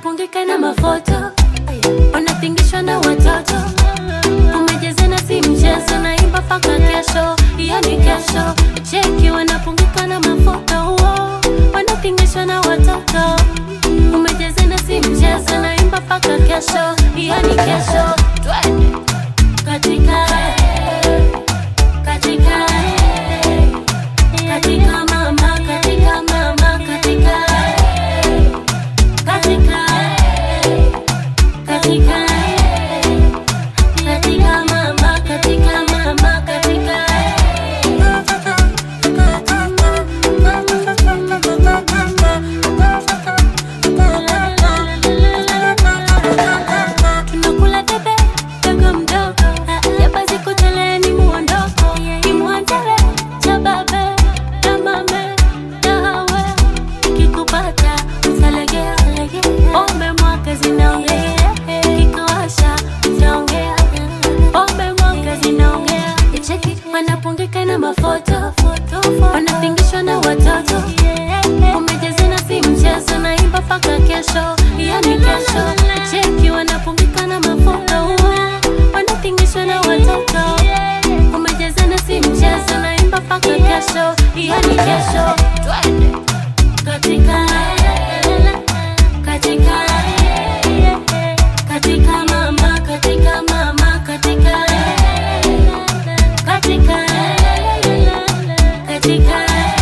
wanapungika na mafoto wanapingishwa na watoto umejezena si mchezo naimba paka kesho hiyo ni kesho cheki wanapungika na mafoto uo wanapingishwa na watoto umejezena si mchezo naimba paka kesho hiyo ni kesho twende katika katika katika mama katika mama katika katika katika katika mama katika mama katika tunakula debe dogo mdogo yabazi kuteleni muondoko imwanzele cha babe na mame na hawe kikupata usalegea ombe mwaka zinaongea kikawasha utaongea ombe mwaka zinaongea cheki wanapungika na mafoto wanapingishwa na watoto umejezena si mchezo naimba paka kesho hiyo ni kesho cheki wanapungika na mafoto wanapingishwa na watoto umejezena si mchezo naimba paka kesho hiyo ni kesho twende katika katika katika mama katika mama katika katika katika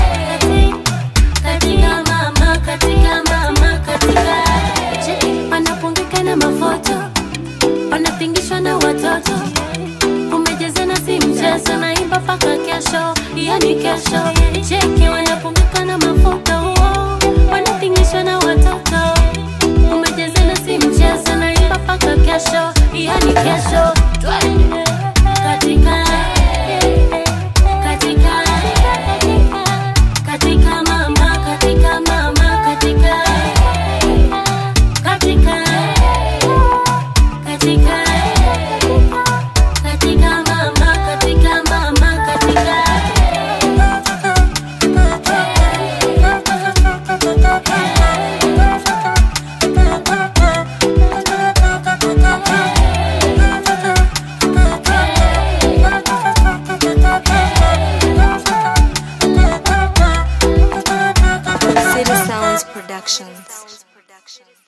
katika mama katika mama katika cheki wanapungika na mafoto wanapingishwa na watoto umejezena si mchezo naimba paka kesho hiyo ni kesho cheki wanapungika na mafoto wanapingishwa na watoto umejezena si mchezo naimba paka kesho hiyo ni kesho twende katika katika katika mama katika mama katika katika katika katika mama katika mama katika City Sounds Productions.